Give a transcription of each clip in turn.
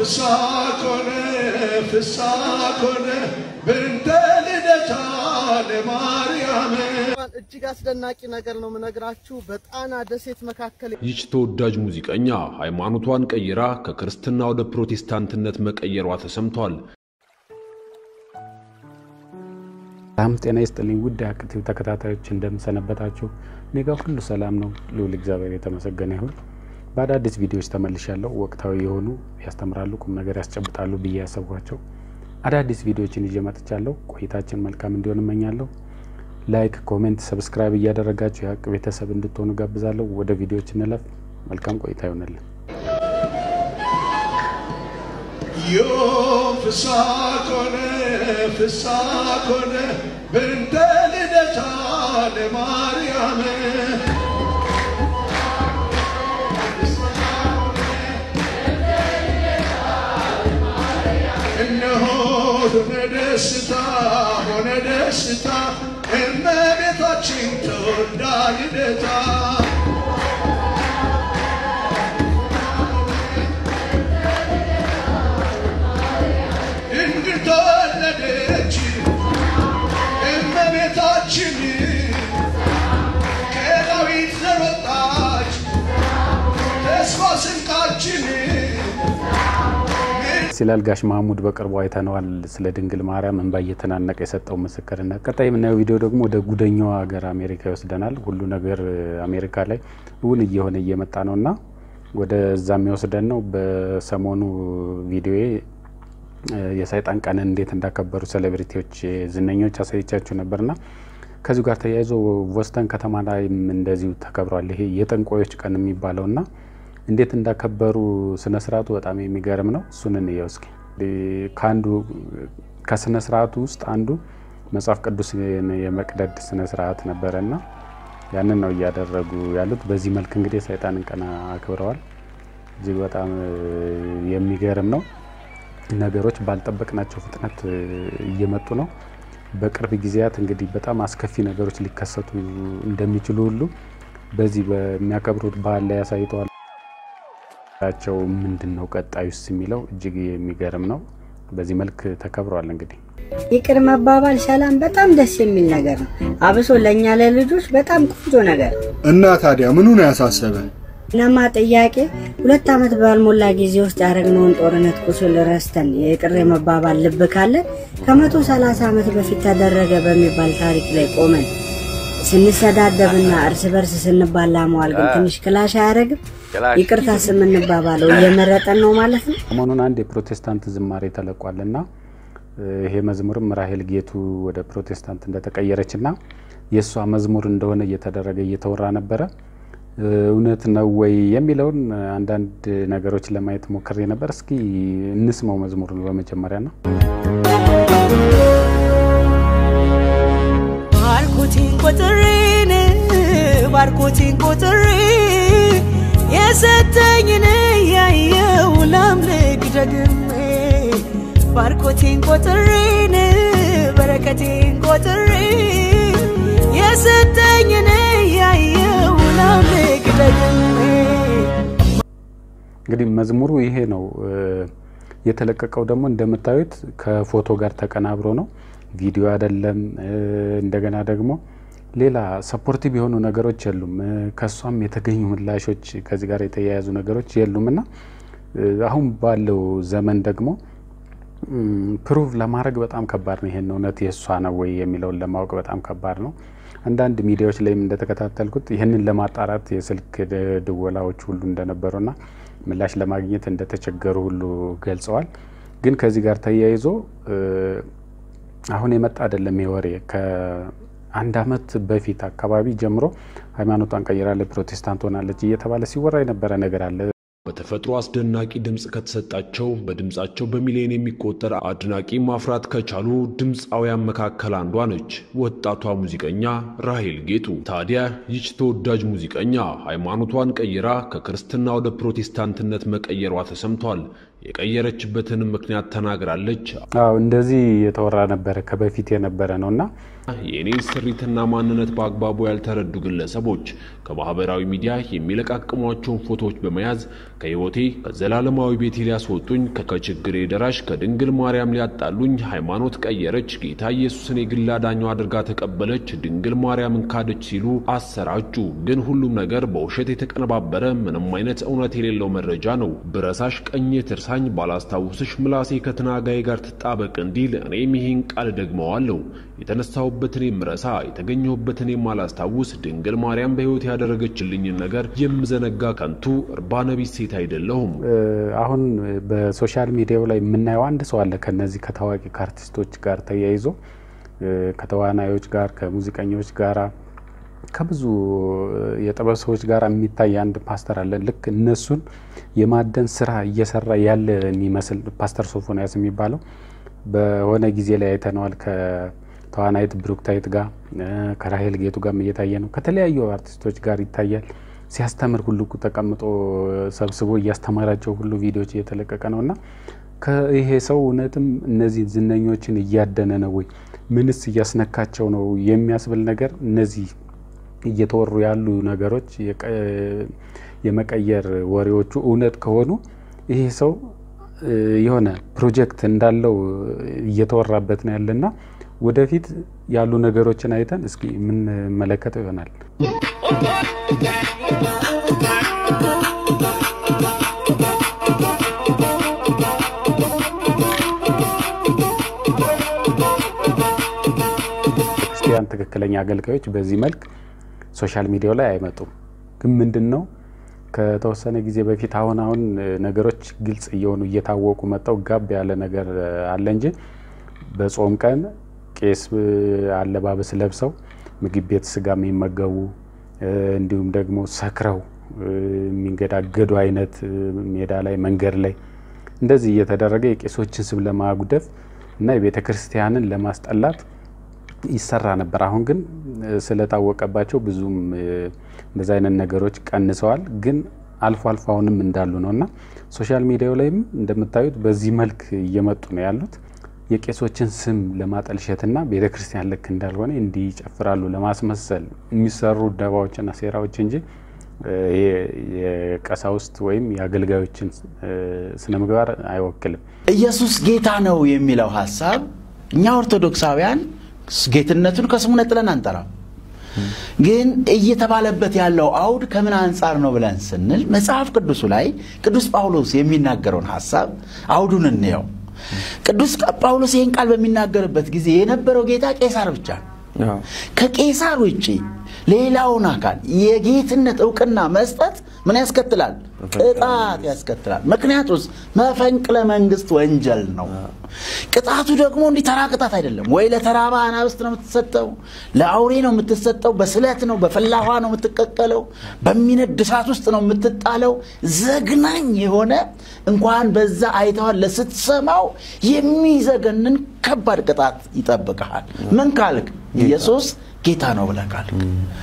ፍስሐ ኮነ ፍስሐ ኮነ በእንተ ልደታ ለማርያም እጅግ አስደናቂ ነገር ነው የምነግራችሁ። በጣና ደሴት መካከል ይህች ተወዳጅ ሙዚቀኛ ሃይማኖቷን ቀይራ ከክርስትና ወደ ፕሮቴስታንትነት መቀየሯ ተሰምቷል። ሰላም ጤና ይስጥልኝ ውድ የአክቲቭ ተከታታዮች እንደምሰነበታችሁ። እኔ ጋር ሁሉ ሰላም ነው። ልዑል እግዚአብሔር የተመሰገነ ይሁን። በአዳዲስ ቪዲዮዎች ተመልሻለሁ። ወቅታዊ የሆኑ ያስተምራሉ፣ ቁም ነገር ያስጨብጣሉ ብዬ ያሰብኳቸው አዳዲስ ቪዲዮዎችን ይዤ መጥቻለሁ። ቆይታችን መልካም እንዲሆን እመኛለሁ። ላይክ፣ ኮሜንት፣ ሰብስክራይብ እያደረጋችሁ የሀቅ ቤተሰብ እንድትሆኑ ጋብዛለሁ። ወደ ቪዲዮዎች እንለፍ። መልካም ቆይታ ይሆንልን። ዮም ፍስሐ ኮነ ፍስሐ ኮነ በእንተ ልደታ ለማርያም እነሆ ሆነ ደስታ ሆነ ደስታ እመቤታችን ተወልዳ ልደታ ድንግል ተወለደች እመቤታችን ከዳዊት ዘር ወጣች ተስፋ ስንቃችን ሲላል ጋሽ ማህሙድ በቅርቡ አይተነዋል። ስለ ድንግል ማርያም እንባ እየተናነቀ የሰጠው ምስክርነት። ቀጣይ የምናየው ቪዲዮ ደግሞ ወደ ጉደኛዋ ሀገር አሜሪካ ይወስደናል። ሁሉ ነገር አሜሪካ ላይ እውን እየሆነ እየመጣ ነው እና ወደዛ የሚወስደን ነው። በሰሞኑ ቪዲዮ የሰይጣን ቀንን እንዴት እንዳከበሩ ሴሌብሪቲዎች፣ ዝነኞች አሳይቻችሁ ነበርና ከዚሁ ጋር ተያይዞ ቦስተን ከተማ ላይም እንደዚሁ ተከብሯል። ይሄ የጠንቋዮች ቀን የሚባለው እና እንዴት እንዳከበሩ ስነ ስርዓቱ በጣም የሚገርም ነው። እሱን እንየው እስኪ። ከአንዱ ከስነ ስርዓቱ ውስጥ አንዱ መጽሐፍ ቅዱስ የመቅደድ ስነ ስርዓት ነበረ እና ያንን ነው እያደረጉ ያሉት። በዚህ መልክ እንግዲህ የሰይጣንን ቀን አክብረዋል። እጅግ በጣም የሚገርም ነው። ነገሮች ባልጠበቅናቸው ፍጥነት እየመጡ ነው። በቅርብ ጊዜያት እንግዲህ በጣም አስከፊ ነገሮች ሊከሰቱ እንደሚችሉ ሁሉ በዚህ በሚያከብሩት ባህል ላይ ያሳይተዋል። ቸው ምንድን ነው ቀጣዩስ የሚለው እጅግ የሚገርም ነው። በዚህ መልክ ተከብረዋል። እንግዲህ ይቅር መባባል ሰላም በጣም ደስ የሚል ነገር ነው። አብሶ ለእኛ ለልጆች በጣም ቆንጆ ነገር ነው። እና ታዲያ ምኑ ነው ያሳሰበ? ለማ ጥያቄ ሁለት ዓመት ባልሞላ ጊዜ ውስጥ ያደረግነውን ጦርነት ቁስል ረስተን የይቅር መባባል ልብ ካለን ከመቶ ሰላሳ ዓመት በፊት ተደረገ በሚባል ታሪክ ላይ ቆመን ስንሰዳደብና እርስ በርስ ስንባላ መዋል ግን ትንሽ ክላሽ አያደርግም? ይቅርታ ስምንባባለው እየመረጠን ነው ማለት ነው። ሰሞኑን አንድ የፕሮቴስታንት ዝማሬ ተለቋል እና ይሄ መዝሙርም ራሄል ጌቱ ወደ ፕሮቴስታንት እንደተቀየረች እና የእሷ መዝሙር እንደሆነ እየተደረገ እየተወራ ነበረ። እውነት ነው ወይ የሚለውን አንዳንድ ነገሮች ለማየት ሞክሬ ነበር። እስኪ እንስማው መዝሙሩን በመጀመሪያ ነው። ባርኮቴን ቆጥሬን ባርኮቴን ቆጥሬ የሰጠኝን ያየው ላምልክ ደግሜ ባርኮቴን ቆጥሬን በረከቴን ቆጥሬ የሰጠኝን ያየው ላምልክ ደግሜ እንግዲህ መዝሙሩ ይሄ ነው። የተለቀቀው ደግሞ እንደምታዩት ከፎቶ ጋር ተቀናብሮ ነው። ቪዲዮ አይደለም። እንደገና ደግሞ ሌላ ሰፖርቲቭ የሆኑ ነገሮች የሉም። ከእሷም የተገኙ ምላሾች ከዚህ ጋር የተያያዙ ነገሮች የሉም እና አሁን ባለው ዘመን ደግሞ ፕሩቭ ለማድረግ በጣም ከባድ ነው። ይሄን እውነት የእሷ ነው ወይ የሚለውን ለማወቅ በጣም ከባድ ነው። አንዳንድ ሚዲያዎች ላይም እንደተከታተልኩት ይህንን ለማጣራት የስልክ ድወላዎች ሁሉ እንደነበሩና ምላሽ ለማግኘት እንደተቸገሩ ሁሉ ገልጸዋል። ግን ከዚህ ጋር ተያይዞ አሁን የመጣ አይደለም ይሄ ወሬ ከአንድ ዓመት በፊት አካባቢ ጀምሮ ሃይማኖቷን ቀይራለች፣ ፕሮቴስታንት ሆናለች እየተባለ ሲወራ የነበረ ነገር አለ። በተፈጥሮ አስደናቂ ድምፅ ከተሰጣቸው በድምፃቸው በሚሊዮን የሚቆጠር አድናቂ ማፍራት ከቻሉ ድምፃውያን መካከል አንዷ ነች ወጣቷ ሙዚቀኛ ራሄል ጌቱ። ታዲያ ይች ተወዳጅ ሙዚቀኛ ሃይማኖቷን ቀይራ ከክርስትና ወደ ፕሮቴስታንትነት መቀየሯ ተሰምቷል። የቀየረችበትንም ምክንያት ተናግራለች። አዎ እንደዚህ የተወራ ነበረ ከበፊት የነበረ ነው እና የእኔ ስሪትና ማንነት በአግባቡ ያልተረዱ ግለሰቦች ከማህበራዊ ሚዲያ የሚለቃቅሟቸውን ፎቶዎች በመያዝ ከህይወቴ ከዘላለማዊ ቤቴ ሊያስወጡኝ፣ ከችግሬ ደራሽ ከድንግል ማርያም ሊያጣሉኝ፣ ሃይማኖት ቀየረች፣ ጌታ ኢየሱስን የግል አዳኛው አድርጋ ተቀበለች፣ ድንግል ማርያምን ካደች ሲሉ አሰራጩ። ግን ሁሉም ነገር በውሸት የተቀነባበረ ምንም አይነት እውነት የሌለው መረጃ ነው። ብረሳሽ ቀኜ ትርሳኝ፣ ባላስታውስሽ ምላሴ ከትናጋዬ ጋር ትጣበቅ እንዲል እኔም ይህን ቃል ደግመዋለሁ። የተነሳሁበትን የምረሳ የተገኘሁበትን የማላስታውስ ድንግል ማርያም በሕይወት ያደረገችልኝን ነገር የምዘነጋ ከንቱ እርባነቢስ ሴት አይደለሁም። አሁን በሶሻል ሚዲያው ላይ የምናየው አንድ ሰው አለ ከነዚህ ከታዋቂ ከአርቲስቶች ጋር ተያይዞ ከተዋናዮች ጋር ከሙዚቀኞች ጋራ ከብዙ የጥበብ ሰዎች ጋር የሚታይ አንድ ፓስተር አለ። ልክ እነሱን የማደን ስራ እየሰራ ያለ የሚመስል ፓስተር ሶፎንያስ የሚባለው በሆነ ጊዜ ላይ አይተነዋል። ከተዋናይት ብሩክታይት ጋር ከራሄል ጌቱ ጋር እየታየ ነው። ከተለያዩ አርቲስቶች ጋር ይታያል። ሲያስተምር ሁሉ ተቀምጦ ሰብስቦ እያስተማራቸው ሁሉ ቪዲዮዎች እየተለቀቀ ነው እና ይሄ ሰው እውነትም እነዚህ ዝነኞችን እያደነ ነው ወይ? ምንስ እያስነካቸው ነው የሚያስብል ነገር እነዚህ እየተወሩ ያሉ ነገሮች የመቀየር ወሬዎቹ እውነት ከሆኑ ይሄ ሰው የሆነ ፕሮጀክት እንዳለው እየተወራበት ነው ያለና ወደፊት ያሉ ነገሮችን አይተን እስኪ የምንመለከተው ይሆናል። ክርስቲያን ትክክለኛ አገልጋዮች በዚህ መልክ ሶሻል ሚዲያው ላይ አይመጡም። ግን ምንድን ነው ከተወሰነ ጊዜ በፊት አሁን አሁን ነገሮች ግልጽ እየሆኑ እየታወቁ መጣው ጋብ ያለ ነገር አለ እንጂ በጾም ቀን ቄስ አለባበስ ለብሰው ምግብ ቤት ስጋ የሚመገቡ እንዲሁም ደግሞ ሰክረው የሚንገዳገዱ አይነት ሜዳ ላይ መንገድ ላይ እንደዚህ እየተደረገ የቄሶችን ስም ለማጉደፍ እና የቤተ ክርስቲያንን ለማስጠላት ይሰራ ነበር። አሁን ግን ስለታወቀባቸው ብዙም እንደዚ አይነት ነገሮች ቀንሰዋል። ግን አልፎ አልፎ አሁንም እንዳሉ ነው እና ሶሻል ሚዲያው ላይም እንደምታዩት በዚህ መልክ እየመጡ ነው ያሉት የቄሶችን ስም ለማጠልሸትና ቤተ ክርስቲያን ልክ እንዳልሆነ እንዲህ ይጨፍራሉ ለማስመሰል የሚሰሩ ደባዎችና ሴራዎች እንጂ ይሄ የቀሳውስት ወይም የአገልጋዮችን ስነ ምግባር አይወክልም። ኢየሱስ ጌታ ነው የሚለው ሀሳብ እኛ ኦርቶዶክሳውያን ጌትነቱን ከስሙ ነጥለን አንጠራም። ግን እየተባለበት ያለው አውድ ከምን አንጻር ነው ብለን ስንል መጽሐፍ ቅዱሱ ላይ ቅዱስ ጳውሎስ የሚናገረውን ሀሳብ አውዱን እንየው። ቅዱስ ጳውሎስ ይህን ቃል በሚናገርበት ጊዜ የነበረው ጌታ ቄሳር ብቻ ነው። ከቄሳር ውጭ ሌላውን አካል የጌትነት እውቅና መስጠት ምን ያስከትላል? ቅጣት ያስከትላል። ምክንያቱስ መፈንቅለ መንግስት ወንጀል ነው። ቅጣቱ ደግሞ እንዲህ ተራ ቅጣት አይደለም። ወይ ለተራባ አናብስት ነው የምትሰጠው፣ ለአውሬ ነው የምትሰጠው፣ በስለት ነው፣ በፈላ ውሃ ነው የምትቀቀለው፣ በሚነድ እሳት ውስጥ ነው የምትጣለው። ዘግናኝ የሆነ እንኳን በዛ አይተዋል ለስትሰማው የሚዘገንን ከባድ ቅጣት ይጠብቀሃል። ምን ካልክ ኢየሱስ ጌታ ነው ብለህ ካልክ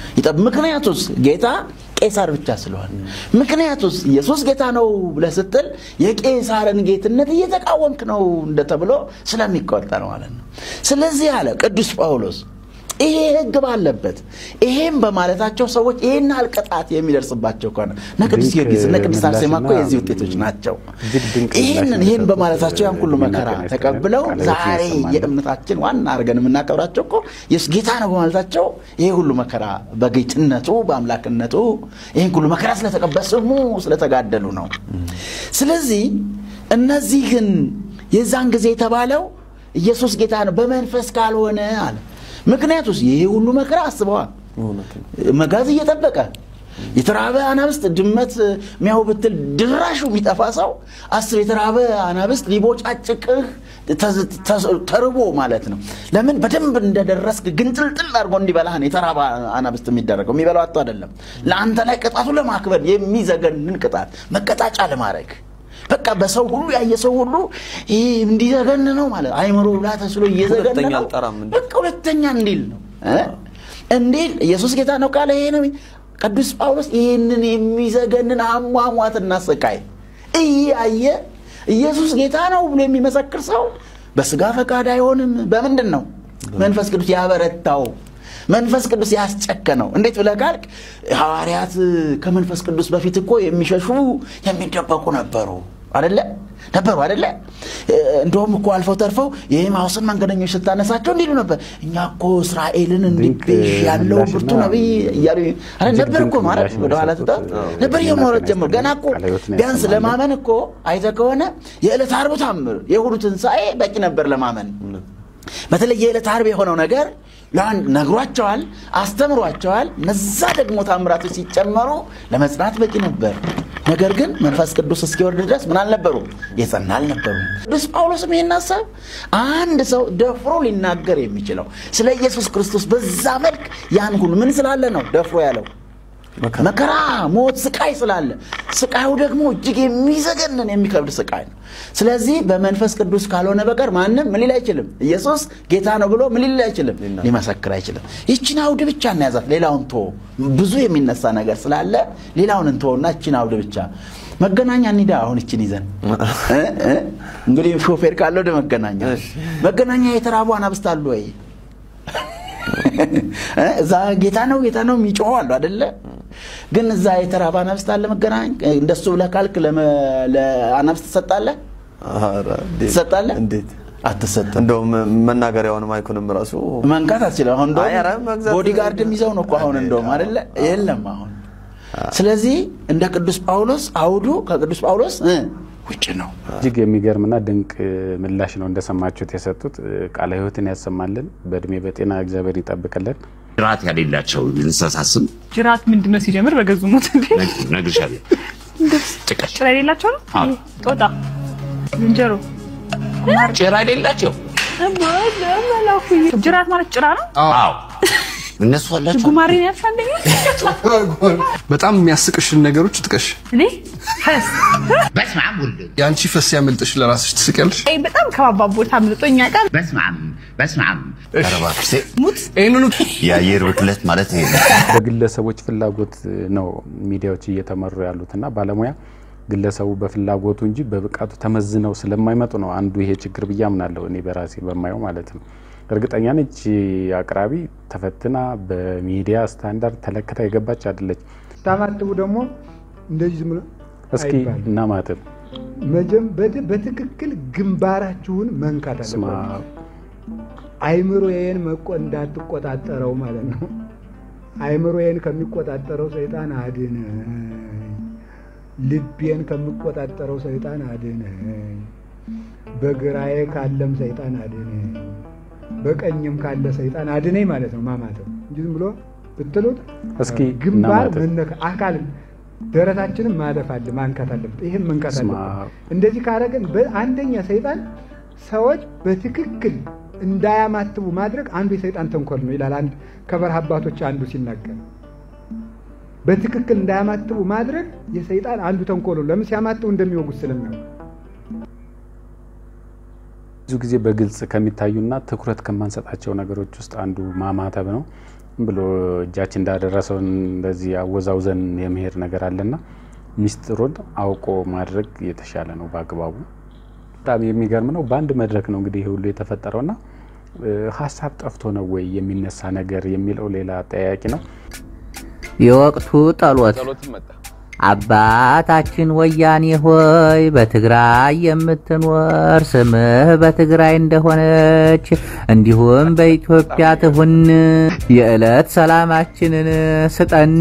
ምክንያቱስ ጌታ ቄሳር ብቻ ስለሆነ ምክንያቱስ ኢየሱስ ጌታ ነው ብለህ ስትል የቄሳርን ጌትነት እየተቃወምክ ነው እንደተብሎ ስለሚቆጠር ማለት ነው። ስለዚህ አለ ቅዱስ ጳውሎስ ይሄ ሕግ ባለበት ይሄም በማለታቸው ሰዎች ይህን ያህል ቅጣት የሚደርስባቸው ከሆነ እነ ቅዱስ ጊዮርጊስ እነ ቅዱስ አርሴማ እኮ የዚህ ውጤቶች ናቸው። ይህንን ይህን በማለታቸው ያን ሁሉ መከራ ተቀብለው ዛሬ የእምነታችን ዋና አድርገን የምናከብራቸው እኮ ኢየሱስ ጌታ ነው በማለታቸው ይሄ ሁሉ መከራ በጌትነቱ በአምላክነቱ ይህን ሁሉ መከራ ስለተቀበለ ስሙ ስለተጋደሉ ነው። ስለዚህ እነዚህን የዛን ጊዜ የተባለው ኢየሱስ ጌታ ነው በመንፈስ ካልሆነ አለ ምክንያቱስ ይሄ ሁሉ መከራ አስበዋል። መጋዝ እየጠበቀ የተራበ አናብስት ድመት ሚያው ብትል ድራሹ የሚጠፋ ሰው አስብ። የተራበ አናብስት ሊቦጫጭቅህ ተርቦ ማለት ነው። ለምን በደንብ እንደደረስክ ግንጥልጥል አድርጎ እንዲበላህን የተራበ አናብስት የሚደረገው የሚበላው አቶ አይደለም። ለአንተ ላይ ቅጣቱ ለማክበር የሚዘገንን ቅጣት መቀጣጫ ለማድረግ በቃ በሰው ሁሉ ያየ ሰው ሁሉ ይህ እንዲዘገን ነው ማለት አይምሮ ብላ ተስሎ እየዘገን ነው። በቃ ሁለተኛ እንዲል ነው እንዲል ኢየሱስ ጌታ ነው ካለ ይሄ ነው። ቅዱስ ጳውሎስ ይህንን የሚዘገንን አሟሟትና ስቃይ እያየ ኢየሱስ ጌታ ነው ብሎ የሚመሰክር ሰው በስጋ ፈቃድ አይሆንም። በምንድን ነው? መንፈስ ቅዱስ ያበረታው መንፈስ ቅዱስ ያስጨከነው። እንዴት ብለህ ካልክ ሐዋርያት ከመንፈስ ቅዱስ በፊት እኮ የሚሸሹ የሚደበቁ ነበሩ አደለ ነበሩ አደለ። እንደውም እኮ አልፈው ተርፈው የኤማሁስን መንገደኞች ስታነሳቸው እንዲሉ ነበር፣ እኛ እኮ እስራኤልን እንዲቤዥ ያለው ብርቱ ነቢይ እያሉ አረ ነበር እኮ ማለት ወደኋላ ትታ ነበር የማውራት ጀመሩ። ገና እኮ ቢያንስ ለማመን እኮ አይተህ ከሆነ የዕለት ዓርቡ ታምር የእሑዱ ትንሣኤ በቂ ነበር ለማመን። በተለይ የዕለት ዓርብ የሆነው ነገር ለአንድ ነግሯቸዋል፣ አስተምሯቸዋል። እነዛ ደግሞ ታምራቶች ሲጨመሩ ለመጽናት በቂ ነበር። ነገር ግን መንፈስ ቅዱስ እስኪወርድ ድረስ ምን አልነበሩም? የጸና አልነበሩም። ቅዱስ ጳውሎስም ይህን ሀሳብ አንድ ሰው ደፍሮ ሊናገር የሚችለው ስለ ኢየሱስ ክርስቶስ በዛ መልክ ያን ሁሉ ምን ስላለ ነው ደፍሮ ያለው? መከራ፣ ሞት፣ ስቃይ ስላለ ስቃዩ ደግሞ እጅግ የሚዘገንን የሚከብድ ስቃይ ነው። ስለዚህ በመንፈስ ቅዱስ ካልሆነ በቀር ማንም ምን ሊል አይችልም። ኢየሱስ ጌታ ነው ብሎ ምን ሊል አይችልም፣ ሊመሰክር አይችልም። ይችን አውድ ብቻ እናያዛት፣ ሌላውን ቶ ብዙ የሚነሳ ነገር ስላለ ሌላውን እንተወና ይችን አውድ ብቻ መገናኛ እንሂዳ። አሁን ይችን ይዘን እንግዲህ ሾፌር ካለ ወደ መገናኛ መገናኛ የተራቡ አናብስት አሉ ወይ? እዛ ጌታ ነው ጌታ ነው የሚጮኸው አሉ አደለ? ግን እዛ የተራበ አናብስት አለ መገናኝ። እንደሱ ብለህ ካልክ ለአናብስት ትሰጣለህ ትሰጣለህ? እንዴት አትሰጥም። እንደውም መናገሪያውን ማይኩንም ራሱ መንካት አትችልም። አሁን አይ፣ ኧረ እንደውም መግዛት- ቦዲጋርድም ይዘው ነው እኮ አሁን እንደውም አደለ? የለም አሁን ስለዚህ እንደ ቅዱስ ጳውሎስ አውዱ ከቅዱስ ጳውሎስ እ ውጭ ነው። እጅግ የሚገርምና ድንቅ ምላሽ ነው እንደሰማችሁት የሰጡት። ቃለ ሕይወትን ያሰማልን፣ በእድሜ በጤና እግዚአብሔር ይጠብቅልን። ጅራት ያሌላቸው እንስሳ ስም ጅራት ምንድን ነው ሲጀምር በገዙ ሞት እንዴ ነግርሻለሁ። ጭቀት ጭራ የሌላቸው ነው አዎ። ጦጣ ዝንጀሮ ጭራ የሌላቸው መላኩ ጅራት ማለት ጭራ ነው አዎ፣ እነሱ አላቸው። ጉማሬን ያልሽ አንደኛ በጣም የሚያስቅሽን ነገሮች ጥቀሽ። እኔ ፈስ በስመ አብ ወልድ የአንቺ ፈስ ያመልጥሽ ለራስሽ ትስቂያለሽ። አይ በጣም ከባባብ ቦታ አምልጦኛ ቃል በስመ አብ በስመ አብ ኧረ እባክሽ ሙት ይህንኑ የአየር ብክለት ማለት ይሄ ነው። በግለሰቦች ፍላጎት ነው ሚዲያዎች እየተመሩ ያሉትና ባለሙያ ግለሰቡ በፍላጎቱ እንጂ በብቃቱ ተመዝነው ስለማይመጡ ነው አንዱ ይሄ ችግር ብዬ አምናለሁ። እኔ በራሴ በማየው ማለት ነው። እርግጠኛ ነች አቅራቢ ተፈትና በሚዲያ ስታንዳርድ ተለክታ የገባች አይደለች። ታማጥቡ ደግሞ እንደዚህ ዝም ብሎ እስኪ አይባልም። እናማትብ መጀም በድ- በትክክል ግንባራችሁን መንካት ስማ አለባችሁ። አይምሮዬን መቆ እንዳትቆጣጠረው ማለት ነው። አይምሮዬን ከሚቆጣጠረው ሰይጣን አድነኝ፣ ልቤን ከሚቆጣጠረው ሰይጣን አድነኝ፣ በግራዬ ካለም ሰይጣን አድነኝ፣ በቀኝም ካለ ሰይጣን አድነኝ ማለት ነው ማማተብ እንጂ ዝም ብሎ ብትሉት እስኪ ግንባር እናማትብ መነካ አካል ደረታችንም ማለፍ አለ ማንካት አለበት። ይህም መንካት ስማ አለበት። እንደዚህ ካረግን በአንደኛ ሰይጣን ሰዎች በትክክል እንዳያማትቡ ማድረግ አንዱ የሰይጣን ተንኮል ነው ይላል አንድ ከበረሃ አባቶች አንዱ ሲናገር። በትክክል እንዳያማትቡ ማድረግ የሰይጣን አንዱ ተንኮል ነው። ለምን ሲያማትቡ እንደሚወጉት ስለሚያውቁ ብዙ ጊዜ በግልጽ ከሚታዩና ትኩረት ከማንሰጣቸው ነገሮች ውስጥ አንዱ ማማተብ ነው። ዝም ብሎ እጃችን እንዳደረሰውን እንደዚህ አወዛውዘን የመሄድ ነገር አለና ሚስጥሩን አውቆ ማድረግ የተሻለ ነው በአግባቡ። በጣም የሚገርም ነው። በአንድ መድረክ ነው እንግዲህ ይህ ሁሉ የተፈጠረውና እ፣ ሀሳብ ጠፍቶ ነው ወይ የሚነሳ ነገር የሚለው ሌላ ጠያቂ ነው። የወቅቱ ጸሎት አባታችን ወያኔ ሆይ በትግራይ የምትኖር ስምህ በትግራይ እንደሆነች እንዲሁም በኢትዮጵያ ትሁን። የዕለት ሰላማችንን ስጠን፣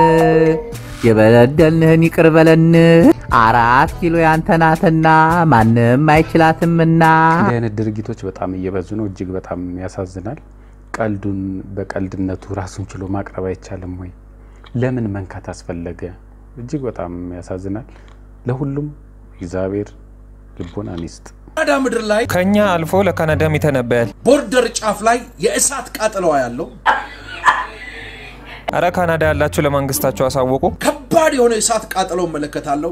የበደልንህን ይቅር በለን። አራት ኪሎ ያንተ ናትና ማንም አይችላትምና። እንዲህ አይነት ድርጊቶች በጣም እየበዙ ነው። እጅግ በጣም ያሳዝናል። ቀልዱን በቀልድነቱ ራሱን ችሎ ማቅረብ አይቻልም ወይ? ለምን መንካት አስፈለገ? እጅግ በጣም ያሳዝናል። ለሁሉም እግዚአብሔር ልቦናን ይስጥ። ካናዳ ምድር ላይ ከኛ አልፎ ለካናዳም ይተነበያል። ቦርደር ጫፍ ላይ የእሳት ቃጠለዋ ያለው አረ ካናዳ ያላችሁ ለመንግስታችሁ አሳወቁ። ከባድ የሆነ የእሳት ቃጠሎ እመለከታለሁ።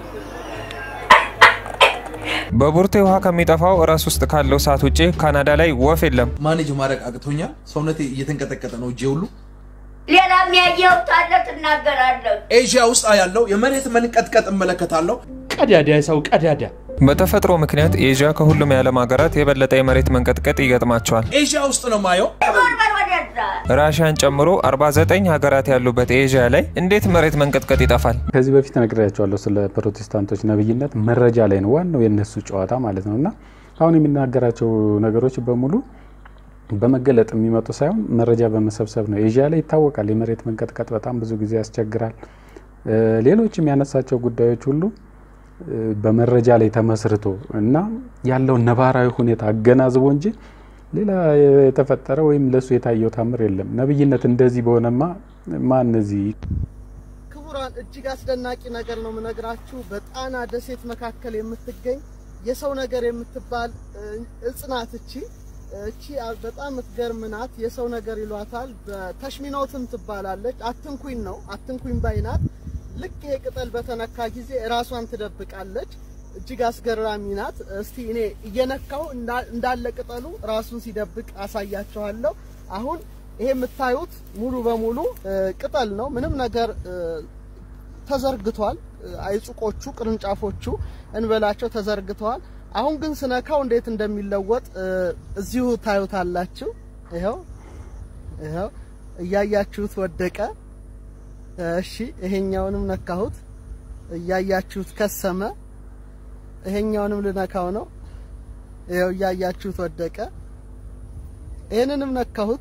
በቡርቴ ውሃ ከሚጠፋው ራስ ውስጥ ካለው ሰዓት ውጭ ካናዳ ላይ ወፍ የለም። ማኔጅ ማድረግ አቅቶኛል። ሰውነቴ እየተንቀጠቀጠ ነው። እጄ ሁሉ ሌላም ያየሁት አለ ትናገራለህ። ኤዥያ ውስጥ ያለው የመሬት መንቀጥቀጥ እመለከታለሁ። ቀዳዳ ሰው ቀዳዳ በተፈጥሮ ምክንያት ኤዥያ ከሁሉም የዓለም ሀገራት የበለጠ የመሬት መንቀጥቀጥ ይገጥማቸዋል። ኤዥያ ውስጥ ነው ማየው። ራሽያን ጨምሮ 49 ሀገራት ያሉበት ኤዥያ ላይ እንዴት መሬት መንቀጥቀጥ ይጠፋል? ከዚህ በፊት ነግሬያቸዋለሁ ስለ ፕሮቴስታንቶች ነብይነት መረጃ ላይ ነው ዋናው የነሱ ጨዋታ ማለት ነው እና አሁን የሚናገራቸው ነገሮች በሙሉ በመገለጥ የሚመጡ ሳይሆን መረጃ በመሰብሰብ ነው። ኤዥያ ላይ ይታወቃል የመሬት መንቀጥቀጥ በጣም ብዙ ጊዜ ያስቸግራል። ሌሎች የሚያነሳቸው ጉዳዮች ሁሉ በመረጃ ላይ ተመስርቶ እና ያለውን ነባራዊ ሁኔታ አገናዝቦ እንጂ ሌላ የተፈጠረ ወይም ለሱ የታየው ታምር የለም። ነብይነት እንደዚህ በሆነማ ማን እዚህ ክቡራን እጅግ አስደናቂ ነገር ነው የምነግራችሁ። በጣና ደሴት መካከል የምትገኝ የሰው ነገር የምትባል እጽ ናት። እቺ እቺ በጣም የምትገርም ናት። የሰው ነገር ይሏታል። በተሽሚኖትም ትባላለች። አትንኩኝ ነው አትንኩኝ ባይ ናት። ልክ ይሄ ቅጠል በተነካ ጊዜ ራሷን ትደብቃለች። እጅግ አስገራሚ ናት። እስቲ እኔ እየነካው እንዳለ ቅጠሉ ራሱን ሲደብቅ አሳያችኋለሁ። አሁን ይሄ የምታዩት ሙሉ በሙሉ ቅጠል ነው። ምንም ነገር ተዘርግቷል። አይጹቆቹ ቅርንጫፎቹ እንበላቸው ተዘርግተዋል። አሁን ግን ስነካው እንዴት እንደሚለወጥ እዚሁ ታዩታላችሁ። ይኸው ይኸው እያያችሁት ወደቀ። እሺ ይሄኛውንም ነካሁት፣ እያያችሁት ከሰመ። ይሄኛውንም ልነካው ነው። ይኸው እያያችሁት ወደቀ። ይሄንንም ነካሁት።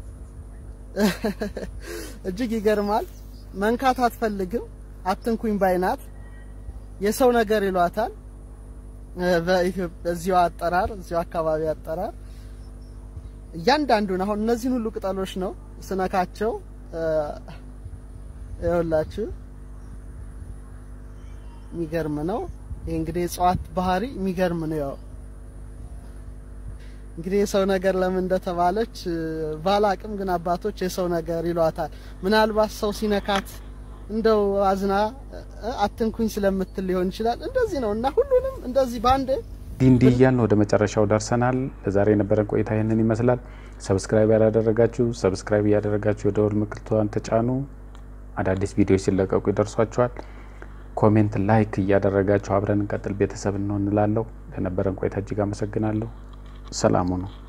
እጅግ ይገርማል። መንካት አትፈልግም። አትንኩኝ ባይናት የሰው ነገር ይሏታል። በዚሁ አጠራር እዚሁ አካባቢ አጠራር እያንዳንዱን አሁን እነዚህን ሁሉ ቅጠሎች ነው ስነካቸው ይኸውላችሁ የሚገርም ነው። ይህ እንግዲህ የእጽዋት ባህሪ የሚገርም ነው። ያው እንግዲህ የሰው ነገር ለምን እንደተባለች ባላቅም፣ ግን አባቶች የሰው ነገር ይሏታል። ምናልባት ሰው ሲነካት እንደው አዝና አትንኩኝ ስለምትል ሊሆን ይችላል። እንደዚህ ነው እና ሁሉንም እንደዚህ በአንድ እንዲህ እንዲህ እያልን ወደ መጨረሻው ደርሰናል። ለዛሬ የነበረን ቆይታ ይህንን ይመስላል። ሰብስክራይብ ያላደረጋችሁ ሰብስክራይብ እያደረጋችሁ የደወል ምልክቷን ተጫኑ። አዳዲስ ቪዲዮዎች ሲለቀቁ ይደርሷችኋል። ኮሜንት፣ ላይክ እያደረጋችሁ አብረን እንቀጥል ቤተሰብ እንሆን እንላለሁ። ለነበረን ቆይታ እጅግ አመሰግናለሁ። ሰላሙ ነው።